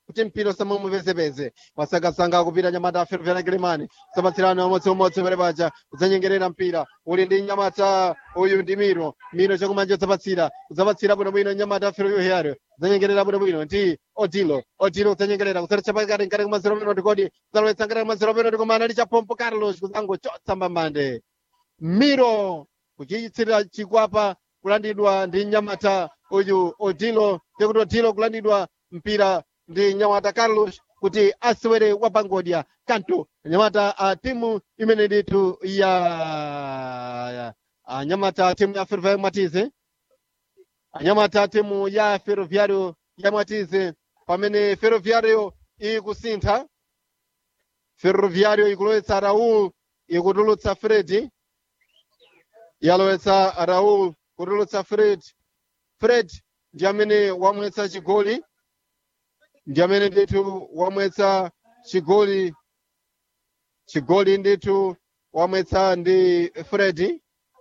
kuti mpira usamumupezepeze masangasanga akupita nyamata aferefera kilimani kusapatsirana umodziumodzi pere paja kudzanyengerera mpira uli ndi nyamata uyu ndi miro miro chakumanja udzapatsira udzapatsira bwinobwino nyamata aferefera kudzanyengerera bwinobwino ndi odilo odilo kudzanyengerera kusaletsa pakati nkati kumazero penalty kodi kudzalowetsa nkati kumazero penalty koma anali cha pompo carlos kudzangochotsa mbambande miro kuchichitsira chikwapa kulandidwa ndi nyamata uyu odilo tekuti odilo kulandidwa mpira ndi nyamata carlos kuti asewere wa pangodya kanto nyamata a timu imene nditu ya anyamata timu ya ferroviario mwatize anyamata timu ya ferroviario ya mwatize pamene ferroviario ikusintha ferroviario ikulowetsa raul ikutulutsa fredi yalowetsa raul kutulutsa fred fred ndi amene wamwetsa chigoli ndi amene ndithu wamwetsa chigoli chigoli ndithu wamwetsa ndi fredi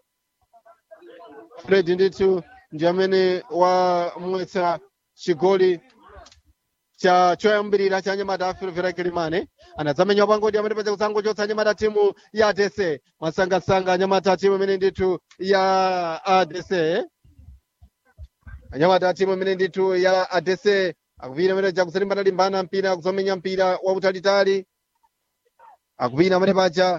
fredi ndithu ndi amene wamwetsa chigoli cha choyambirira cha nyamata aferefera kilimane anadzamenya pangodi amene paja kusangochotsa nyamata timu ya adc masangasanga nyamata timu imene ndithu ya adc anyamata timu imene ndithu ya adc akupita amene paja kusalimbana-limbana mpira kuzomenya mpira wautalitali akupita amene paja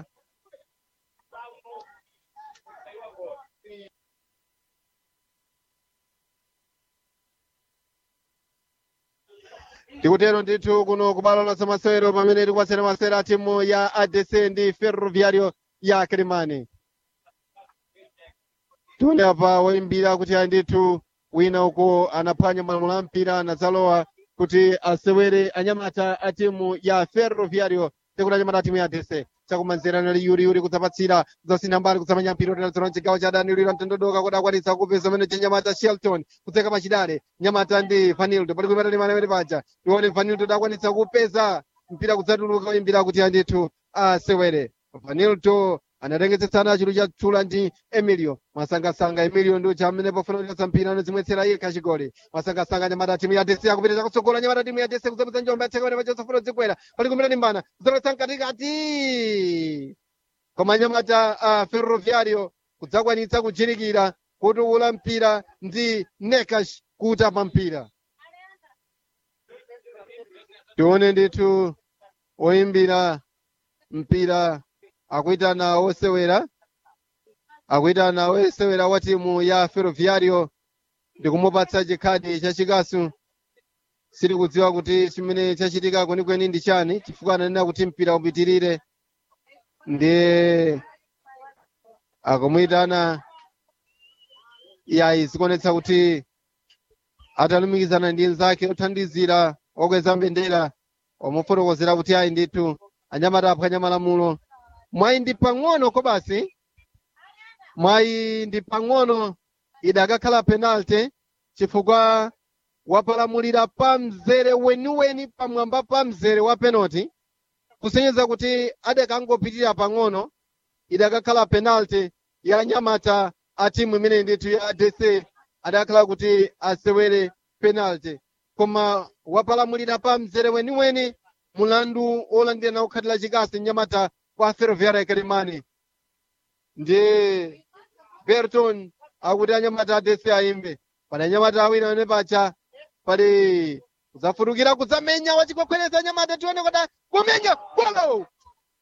tikutero ndithu kuno kubalo la masewero pamene tikupatsira masewero a timu ya adc ndi ferroviario ya kilimani tione apa woyimbira kuti ayi ndithu wina uko anaphwanya malamulo a mpira anadzalowa kuti asewere anyamata a timu ya ferroviario tikuti anyamata a timu ya adc chakumanzera nali yuri yuri kudzapatsira kudzasintha mbali kudzamenya mpira utinadzona chigawo cha dani lira mtendodoka kuti akwanitsa kupeza amene chinyamata shelton kudzeka pachidale nyamata ndi vanildo pali kuimata limana amene paja tione vanildo dakwanitsa kupeza mpira kudzatuluka oyimbira kuti andithu asewere vanildo anatengesetsana chulu cha tchula ndi emilio masangasanga emilio ndi ucha amene pofuna kuchotsa mpira anadzimwetsera iye kachigoli masangasanga nyamata timu ya desi akupitiriza kutsogola nyamata timu ya desi kudzapeza njombe yatseka pene pachosafuna zikwera pali kumene limbana kudzalowetsa mkatikati koma nyamata uh, ferroviario kudzakwanitsa kuchirikira kuti ula mpira ndi nekash kutapa mpira tione ndithu oyimbira mpira akuitana osewera akuitana osewera wa timu ya ferroviario ndikumupatsa chikhadi chachikasu siri kudziwa kuti chimene chachitika kwenikweni ndi chani chifukwa ananena kuti mpira upitirire ndi akumuyitana yayi zikuonetsa kuti atalumikizana ndi nzake othandizira okweza mbendera wamufotokozera kuti ayi ndithu anyamata aphwanya malamulo mwayi ndi pang'ono kobasi mwayi ndi pang'ono idakakhala penalty chifukwa wapalamulira pa mzere weniweni pamwamba pa mzere wa penalty kusonyeza kuti adakangopitirira pang'ono idakakhala penalty ya nyamata a timu imene ndithu ya adc adakhala kuti asewere penalty koma wapalamulira pa mzere weniweni mulandu olandira na kukhatira chikasi nyamata kwa ferroviaria kilimani ndi berton akuti anyamata adc ayimbe pali anyamata awiri amene pacha pali kudzafutukira kudzamenya wachikwekwereza anyamata tione kuti kumenya